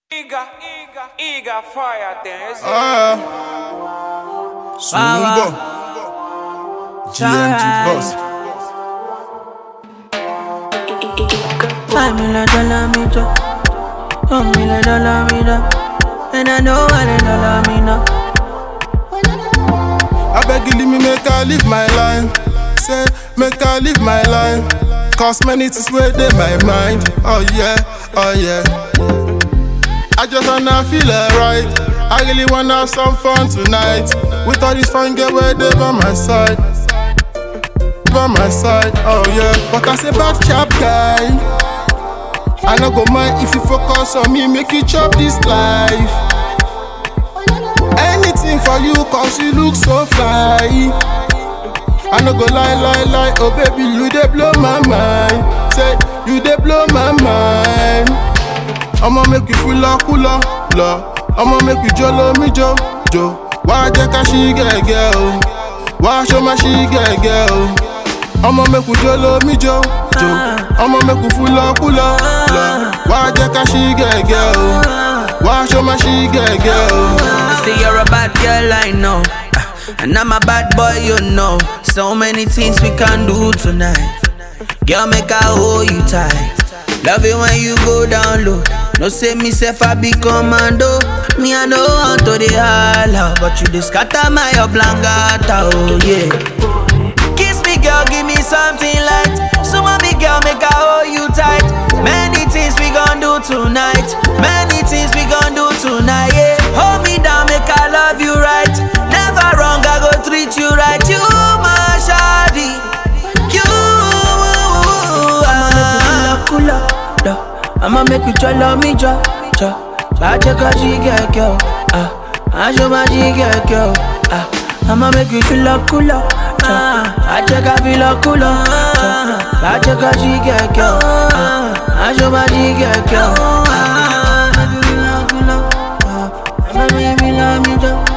Iga, Iga, Iga fire thing. Ah, Sumbo, GMG boss. Five million dollar me drop, one million dollar me drop, and I know what a dollar me now. I beg you leave me make I live my life. Say make I live my life. Cause many things where they my mind. Oh yeah, oh yeah. I just wanna feel alright. I really wanna have some fun tonight. With all these fun girl where they by my side. By my side, oh yeah. But I say bad chap guy. I no go mind if you focus on me, make you chop this life. Anything for you cause you look so fly I no go lie, lie, lie Oh baby, you dey blow my mind Say, you dey blow my mind I'ma make you feel like cooler, la I'ma make you jolo mi jo, jo Wá jẹ́ ká ṣí gẹ́gẹ́ o Wá ṣó má ṣí gẹ́gẹ́ o I'ma make you jolo mi jo, jo I'ma make you feel like cooler, la Wá jẹ́ ká ṣí gẹ́gẹ́ o Wá ṣó má ṣí gẹ́gẹ́ o Say you're a bad girl, I know. Ah, And I'm a bad boy, you know. So many things we can do tonight. Girl, make I hold you tight. Love it when you go down low. No say me self I be commando. Me I know how to the holla, but you just scatter my oblongata, oh yeah. Kiss me, girl, give me something light. So mommy, girl, make I hold you tight. Many things we gon' do tonight. Many things we gon' do tonight. Yeah, hold me down, make I love you right. Never wrong, I go treat you right. You my shawty, you. I'ma make you feel like cooler, I'ma make you try me, jo, jo. Bache ka jige girl, ah. I show my jige girl, ah. I'ma make you feel like cooler, ah. Bache ka feel like cooler, jo. Bache ka jige girl, ah. I show my jige girl, ah. I'ma make you feel like cooler, ah. I'ma make you feel like me, jo.